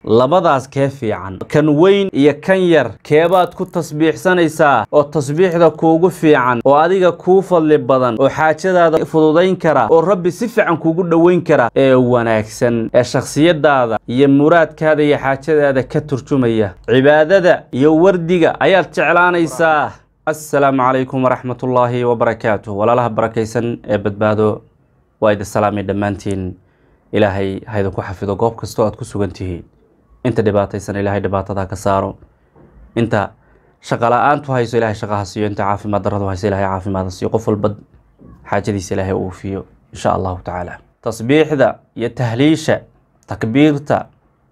labadaas kee fiican kan weyn iyo kan yar keebaad ku tasbiixsanaysaa oo tasbiixda kuugu fiican oo adiga kuu fadli badan oo xaajadaada fududayn kara oo rabbi si fiican kuugu dhoweyn kara ee wanaagsan ee shakhsiyadaada iyo muraadkaada iyo xaajadaada ka turjumaya cibaadada iyo wardiga ayaad jeclaanaysaa assalaamu calaykum waraxmatullaahi wabarakaatuh walaalaha barakaysan ee badbaado waa idin salaamay dhammaantiin ilaahay ha idinku xafido goob kastoo aad ku sugan tihiin inta dhibaataysan ilaahay dhibaatadaa ka saaro inta shaqa la-aantu hayso ilahay shaqaha siiyo inta caafimaad daradu hayso ilahay caafimaada siiyo qof walba xaajadiisa ilaahay uu fiyo insha allahu tacaala tasbiixda iyo tahliisha takbiirta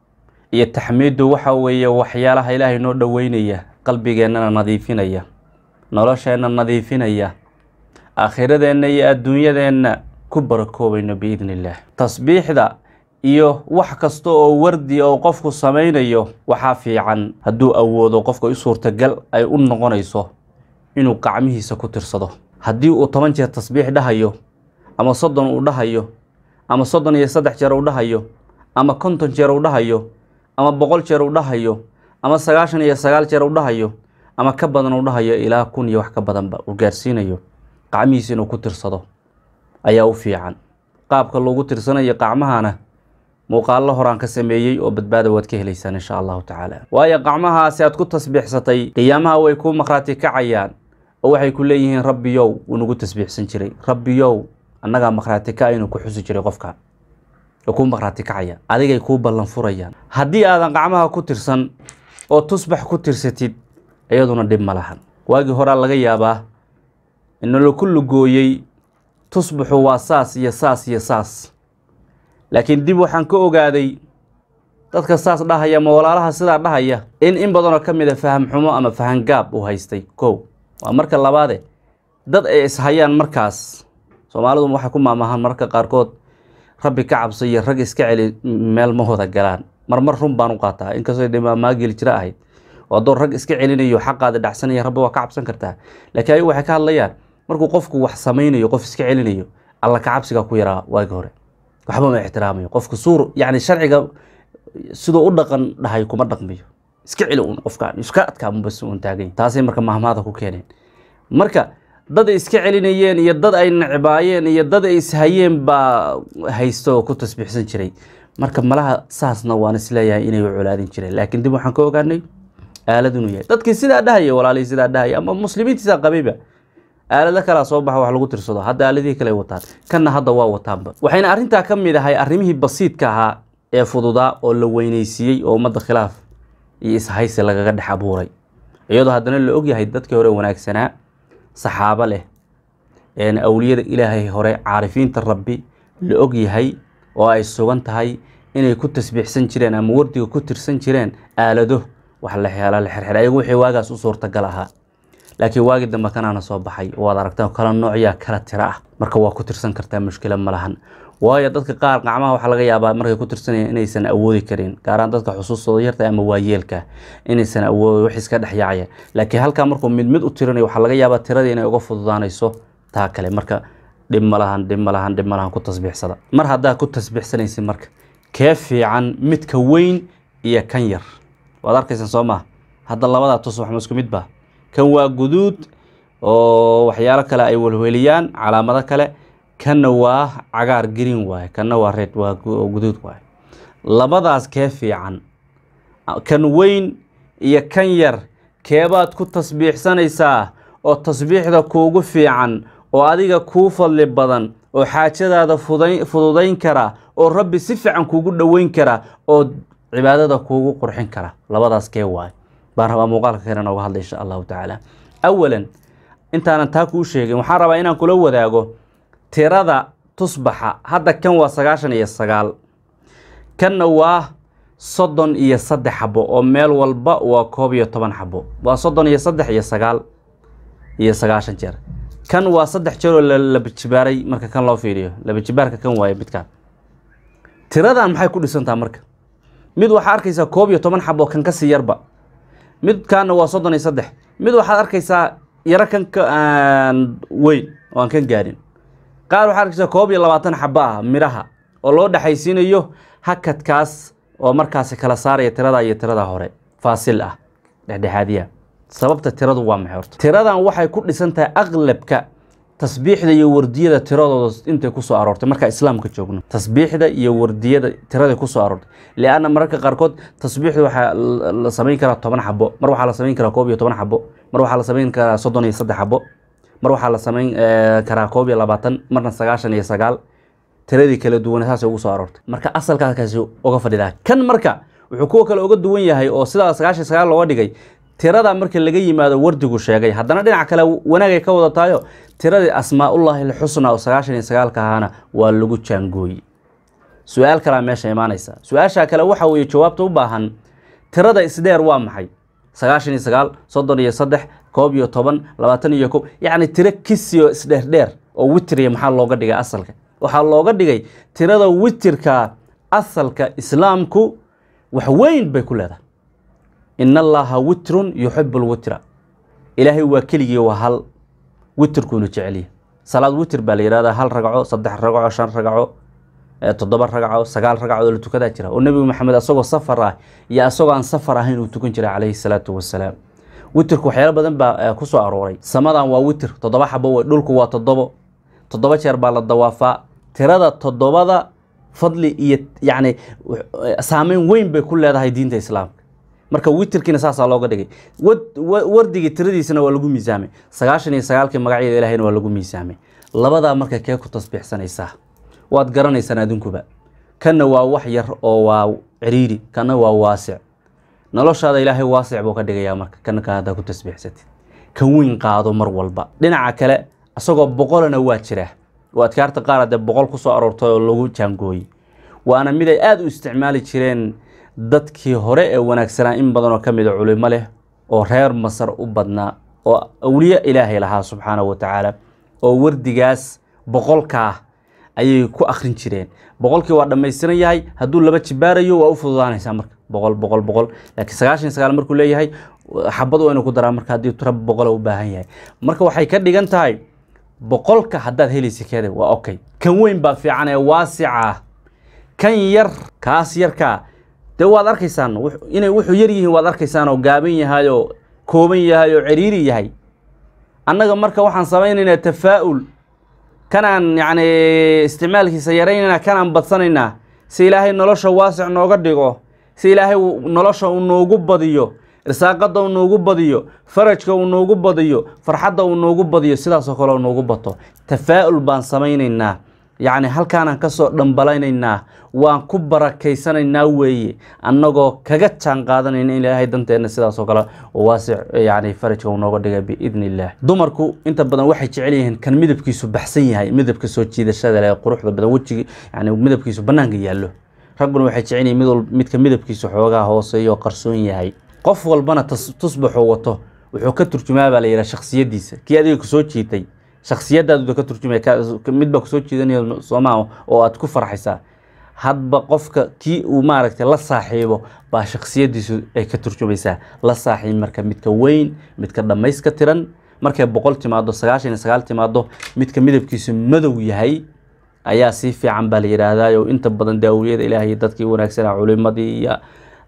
iyo taxmiiddu waxa weeye waxyaalaha ilaahay noo dhoweynaya qalbigeennana nadiifinaya nolosheenna nadiifinaya aakhiradeenna iyo adduunyadeenna ku barakoobayno biidni illaah tasbiixda iyo wax kasta oo wardi oo qofku samaynayo waxaa fiican hadduu awoodo qofka u suurtagal ay u noqonayso inuu gacmihiisa ku tirsado haddii uu toban jeer tasbiix dhahayo ama soddon uu dhahayo ama soddon iyo saddex jeer uu dhahayo ama konton jeer uu dhahayo ama boqol jeer uu dhahayo ama sagaashan iyo sagaal jeer uu dhahayo ama ka badan uu dhahayo ilaa kun iyo wax ka badanba uu gaarsiinayo gacmihiisa inuu ku tirsado ayaa u fiican qaabka loogu tirsanayo qacmahana muuqaallo horaan ka sameeyey oo badbaada waad ka helaysaan insha allahu tacaala waayo qacmahaasi aad ku tasbiixsatay qiyaamaha way kuu maqhraati kacayaan oo waxay ku leeyihiin rabbiyow wuu nagu tasbiixsan jiray rabbiyow annagaa maqhraati ka inuu ku xusi jiray qofka way kuu maqhraati kacayaan adigay kuu ballan furayaan haddii aadan qacmaha ku tirsan oo tusbax ku tirsatid iyaduna dhib ma lahan waagii horaa laga yaabaa inalaku lugooyey tusbaxu waa saas iyo saas iyo saas laakiin dib waxaan ka ogaaday dadka saas dhahaya ma walaalaha sidaa dhahaya in in badanoo ka mid a faham xumo ama fahan gaab uu haystay kow waa marka labaade dad ay ishayaan markaas soomaalidu waxay ku maamahaan marka qaarkood rabbi ka cabso iyo rag iska celi meel ma wada galaan marmar run baan u qaataa inkastoo dhimaamaageli jira ahayd oo adoon rag iska celinayo xaqaada dhacsanaya rabbi waa ka cabsan kartaa laakiin ayagu waxay ka hadlayaan markuu qofku wax samaynayo qof iska celinayo alla ka cabsiga ku yaraa waagi hore waxba ma ixtiraamayo qofku suur yani sharciga siduu u dhaqan dhahay kuma dhaqmayo iska celi un qofkaan iska adkaamubas un taagany taasay marka mahmaada ku keeneen marka dad ay iska celinayeen iyo dad ay necbaayeen iyo dad ay ishayeen baa haysto oo ku tasbiixsan jiray marka malaha saasna waan isleeyahay inay colaadin jireen laakiin dib waxaan ka ogaanay aalad inuu yahay dadkii sidaa dhahaya walaalihii sidaa dhahaya ama muslimiintiisaa qabayba aalado kalaa soo baxa wax lagu tirsado hadda aaladihii kale wataan kanna hadda waa wataanba waxayna arrintaa ka mid ahay arrimihii basiidka ahaa ee fududaa oo la weyneysiiyey oo ummadda khilaaf iyo ishaysi lagaga dhex abuuray iyadoo haddana la ogyahay dadkii hore wanaagsanaa saxaabo leh een awliyada ilaahay hore caarifiinta rabbi la ogyahay oo ay sugan tahay inay ku tasbiixsan jireen ama wardiga ku tirsan jireen aalado wax la heela la xirxir ayagu wixii waagaas u suurtagal ahaa laakiin waagii dambe kanaana soo baxay waad aragtaan kala noocyaa kala tira ah marka waa ku tirsan kartaa mushkila ma lahan waayo dadka qaar qacmaha waxaa laga yaabaa markay ku tirsanayaan inaysan awoodi karin gaaraan dadka xusuustooda yarta ama waayeelka inaysan awoodi wax iska dhex yaacaya laakiin halkaa markuu mid mid u tirinayo waxaa laga yaabaa tiradii inay uga fududaanayso taa kale marka dhib ma lahan dhib ma lahan dhib ma lahan ku tasbiixsada mar haddaa ku tasbiixsanaysid marka kee fiican midka weyn iyo kan yar waad arkaysaan soo maha hadda labadaa tus waxma isku mid baa kan waa guduud oo waxyaalo kale ay welweliyaan calaamado kale kanna waa cagaar green waaye kanna waa red waa guduud waaye labadaas kee fiican kan weyn iyo kan yar keebaad ku tasbiixsanaysaa oo tasbiixda kuugu fiican oo adiga kuu fadli badan oo xaajadaada fududayn kara oo rabbi si fiican kuugu dhoweyn kara oo cibaadada kuugu qurxin kara labadaas kee waaye baan rabaa muuqaalka kale nooga hadla insha allahu tacaala awalan intaanan taa kuu sheegin waxaan rabaa inaan kula wadaago tirada tusbaxa hadda kan waa sagaashan iyo sagaal kanna waa soddon iyo saddex xabo oo meel walba waa koob iyo toban xabo waa soddon iyo saddex iyo sagaal iyo sagaashan jeer kan waa saddex jeer oo laba jibaaray marka kan loo fiiriyo laba jibaarka kan waaye midkaan tiradan maxay ku dhisantaa marka mid waxaa arkaysaa koob iyo toban xabo kan kasii yarba midkaana waa soddon iyo saddex mid waxaad arkaysaa yaro kan ka weyn oo aan kan gaadhin qaar waxaad arkaysaa koob iyo labaatan xabo ah midhaha oo loo dhexaysiinayo hakadkaas oo markaasi kala saaraya tirada iyo tirada hore faasil ah dhexdhexaadiya sababta tiradu waa maxay horta tiradan waxay ku dhisan tahay aqlabka tasbiixda iyo wardiyada tiradooda intay kusoo aroortay markaa islaamka joogno tasbiixda iyo wardiyada tiraday kusoo aroortay lianna mararka qaarkood tasbiixda waxaa la samayn karaa toban xabo mar waxaa la samayn karaa koob iyo toban xabo mar waxaa la samayn karaa soddon iyo saddex xabo mar waxaa la samayn karaa koob iyo labaatan marna sagaashan iyo sagaal tiradii kala duwan saasay ugu soo aroortay marka asalkaakaasi uga fadhidaa kan marka wuxuu kuwa kale uga duwan yahay oo sidaa sagaashan sagaal looga dhigay tirada marka laga yimaado wardigu sheegay haddana dhinac kale wanaagay ka wadataayo tiradii asmaa-ullaahi alxusna oo sagaashan iyo sagaalka ahaana waa lagu jaangooyey su-aal kalea meesha imaanaysa su-aasha kale waxa weeye jawaabta u baahan tirada isdheer waa maxay sagaashan iyo sagaal soddon iyo saddex koob iyo toban labaatan iyo kob yacni tiro kisiyo isdheerdheer oo witriya maxaa looga dhigay asalka waxaa looga dhigay tirada witirka asalka islaamku wax weyn bay ku leedahay in allaha witrun yuxibu lwitra ilaahay waa keligii waa hal witrkuunu jecelyahy salaad witr baa la yihahdaa hal ragco saddex ragco shan ragco toddoba ragco sagaal ragco oo la tukadaa jira oo nebi maxamed asagoo safar ah iyo asagoo aan safar ahayn uu tukan jiray calayhi salaatu wasalaam witrku waxyaalo badan baa ku soo arooray samadan waa witr toddoba xabo wey dhulku waa toddobo toddoba jeer baa la dawaafaa tirada toddobada fadli iyo yacni saameyn weyn bay ku leedahay diinta islaamka marka witrkiina saasaa looga dhigay wardigii tiradiisana waa lagu miisaamay sagaashan iyo sagaalkii magacyada ilahayna waa lagu miisaamay labadaa marka kee ku tasbiixsanaysaa waad garanaysaan adinkuba kanna waa wax yar oo waa ciriiri kana waa waasic noloshaada ilaahay waasic buu ka dhigayaa marka kana ka haddaa ku tasbiixsatid kan weyn qaado mar walba dhinaca kale isagoo boqolana waa jiraa oo adkaarta qaar haddee boqol ku soo aroortay oo lagu jaangooyey waana mid ay aada u isticmaali jireen dadkii hore ee wanaagsanaa in badanoo ka mida culimo leh oo reer masar u badnaa oo awliye ilaahay lahaa subxaanahu wa tacaala oo wardigaas boqolkaa ayay ku akhrin jireen boqolkii waa dhammaystiran yahay hadduu laba jibaarayo waa u fududaanaysaa marka boqol boqol boqol laakiin sagaashan sagaal markuu leeyahay xabad waa inuu ku daraa marka haddii tura boqola u baahan yahay marka waxay ka dhigan tahay boqolka haddaad helaysa keeda waa okay kan weyn baa fiican ee waasica ah kan yar kaas yarkaa dee waad arkaysaan inay wuxuu yar yihiin waad arkaysaan oo gaaban yahay oo kooban yahay oo ciriiri yahay annaga marka waxaan samaynaynaa tafaa'ul kanaan yacni isticmaalkiisa yaraynaynaa kanaan badsanaynaa si ilaahay nolosha waasic nooga dhigo si ilaahay nolosha uu noogu badiyo irsaaqada uu noogu badiyo farajka uu noogu badiyo farxadda uu noogu badiyo sidaasoo kale uu noogu bato tafaa'ul baan samaynaynaa yacni halkaanaan ka soo dhambalaynaynaa waan ku barakaysanaynaa weeye annagoo kaga jaan qaadanayna in ilaahay danteenna sidaasoo kale oo waasic yacni farajka uu nooga dhigay biidni illaah dumarku inta badan waxay jecel yihiin kan midabkiisu baxsan yahay midabka soo jiidashada leh quruxda badan wejiga yacni midabkiisu bannaanka yaallo ragguna waxay jecel yihiin mid midka midabkiisu xoogaa hooseeyo qarsoon yahay qof walbana tusbaxuu wato wuxuu ka turjumaa baa la yidhaha shaksiyadiisa kii adiga kusoo jiitay shaksiyadaadu ka turjumay midbaa kusoo jiidanaya soomaa oo aad ku farxaysaa hadba qofka kii uu maaragtay la saaxiibo baa shaksiyadiisu ay ka turjumaysaa la saaxiib marka midka weyn midka dhammayska tiran markay boqol timaado sagaashan iyo sagaal timaado midka midabkiisu madow yahay ayaa sii fiican baa la yidhaahdaa oo inta badan dee awliyada ilaahay dadkii wanaagsanaa culimadii iyo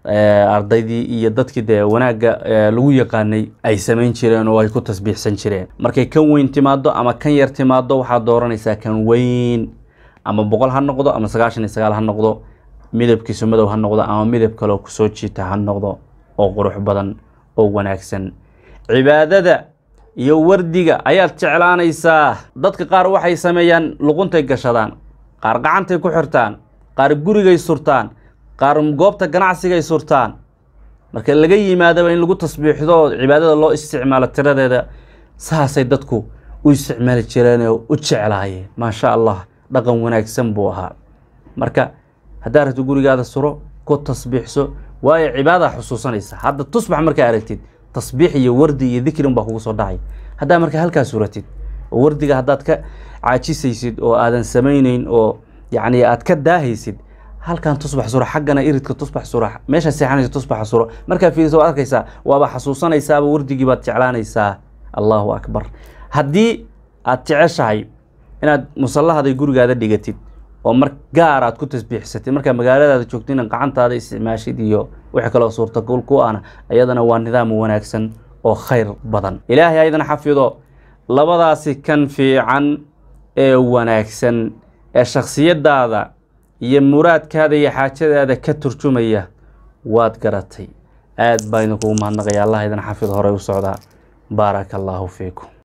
ardaydii iyo dadkii dee wanaagga lagu yaqaanay ay samayn jireen oo ay ku tasbiixsan jireen markay kan weyn timaado ama kan yar timaado waxaad dooranaysaa kan weyn ama boqol ha noqdo ama sagaashan iyo sagaal ha noqdo midabkiisu madow ha noqdo ama midab kaleo kusoo jiita ha noqdo oo qurux badan oo wanaagsan cibaadada iyo wardiga ayaad jeclaanaysaa dadka qaar waxay sameeyaan luquntay gashadaan qaar gacantay ku xirtaan qaar gurigay surtaan qaar goobta ganacsigay surtaan marka laga yimaadaba in lagu tasbiixdo oo cibaadada loo isticmaalo tiradeeda saasay dadku u isticmaali jireen oo u jeclaayeen maasha allah dhaqan wanaagsan buu ahaa marka haddaa rabto gurigaada suro ku tasbiixso waayo cibaada xusuusanaysa hadda tusbax markaa aragtid tasbiix iyo wardi iyo dikrin baa kugu soo dhacay haddaa marka halkaa suratid oo wardiga haddaad ka caajisaysid oo aadan samayneyn oo yacni aad ka daahaysid halkan tusbax suro xaggana iridka tusbax suro meesha seexanaysa tusbaxa suro markaa fiiriso waad arkaysaa waaba xasuusanaysaaba wardigii baad jeclaanaysaa allahu akbar haddii aad jeceshahay inaad musallahaday gurigaada dhigatid oo mar gaar aad ku tasbiixsatay markaa magaaladaada joogtayna gacantaada isticmaashid iyo wixii kaloo suurtagal ku ahna iyadana waa nidaam wanaagsan oo khayr badan ilaahay aydan xafido labadaasi kan fiican ee wanaagsan ee shakhsiyadaada iyo muraadkaada iyo xaajadaada ka turjumaya waad garatay aad baa idinkugu mahadnaqaya allah idin xafid horey u socdaa baaraka allaahu fiikum